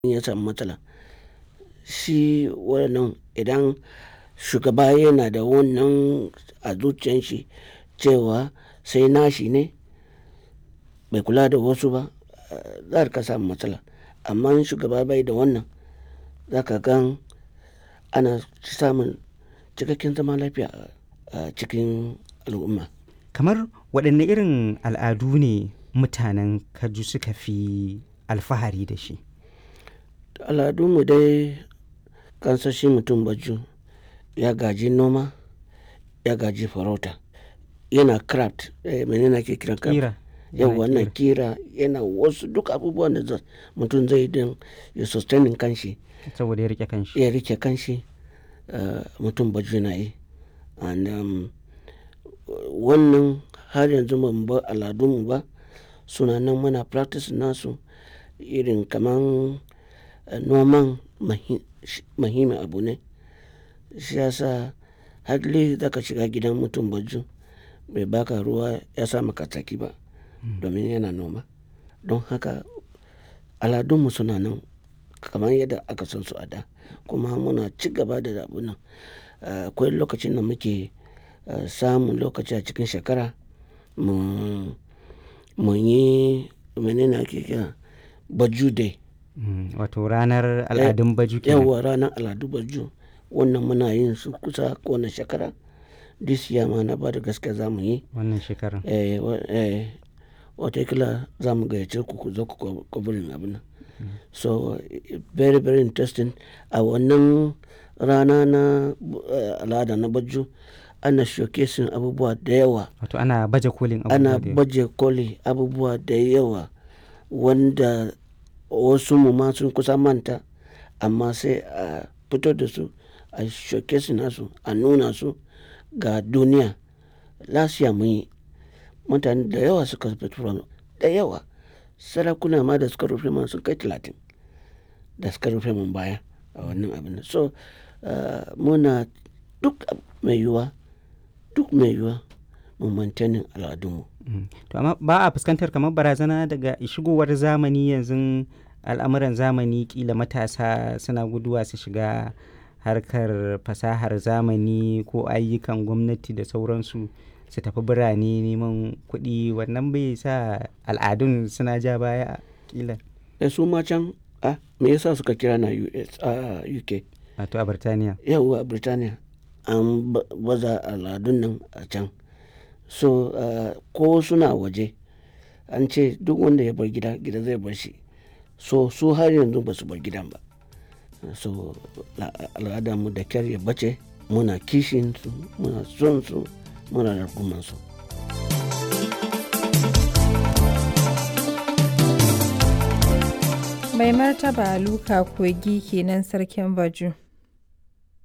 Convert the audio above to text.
ya samu matsala shi wannan idan shugaba yana da wannan a zuciyan shi cewa sai nashi ne bai kula da wasu ba za ka samu matsala amma in shugaba bai da wannan za ka gan ana samun cikakken zaman lafiya a cikin al'umma kamar waɗanne irin al'adu ne mutanen kaju suka fi alfahari da shi al'adunmu dai kansashi mutum baju ya gaji noma ya gaji farauta yana craft eh, menene ake kiran craft kira yau wannan kira yana wasu duk abubuwan da za- mutum zai don ya sustaining kanshi saboda ya rike kanshi ya rike kanshi uh, mutum baju na yi and um, wannan har yanzu ban bar al'adunmu ba suna nan muna practice nasu irin kaman uh, noman mahi- shi- muhimmin abu ne shi yasa hadli zaka shiga gidan mutum baju bai baka ruwa ya sa maka tsaki ba domin yana noma don haka aladunmu suna nan kamar yadda aka san su a da kuma muna ci gaba da abu nan Uh, akwai lokacin da muke uh, samun lokaci a cikin shekara mu mu yi menene ake kira baju day Mm, wato ranar al'adun baju kenan yawa ranar al'adu baju wannan muna yin su kusa kowane shekara this year ma na ba da gaske za mu yi wannan shekarar eh, wa- eh, watakila za mu gayyace ku ku zo ku kwabirin abin nan so eh, very very interesting a wannan rana na eh, al'ada na baju ana showcasing abubuwa da yawa wato ana baje kolin ana abubuwa da yawa. baje koli abubuwa da yawa wanda wasu mu ma sun kusa manta amma sai a fito da su a showcase nasu a nuna su ga duniya lasiya mun yi mutane da yawa suka fito da yawa sarakuna ma da suka rufe man sun kai talatin da suka rufe mun baya a wannan abin nan. so uh, muna duk mai yiwuwa duk mai yiwuwa mu maintaining al'adunmu Mm. to amma ba a fuskantar kamar barazana daga shigowar zamani yanzu al'amuran zamani kila matasa suna guduwa su shiga harkar fasahar zamani ko ayyukan gwamnati da sauransu su tafi birane neman kuɗi wannan bai sa al'adun suna ja baya kila da su ma can ah, me yasa suka kira na US a UK wato a birtaniya yawwa Birtaniya an ba- baza al'adun nan a can so ah, ko suna waje an ce duk wanda ya bar gida gida zai bar shi so su har yanzu ba su bar gidan ba so la- al'adarmu da kyar ya bace muna kishin su muna son su muna rarguman su Mai martaba Luka Kogi kenan sarkin Baju.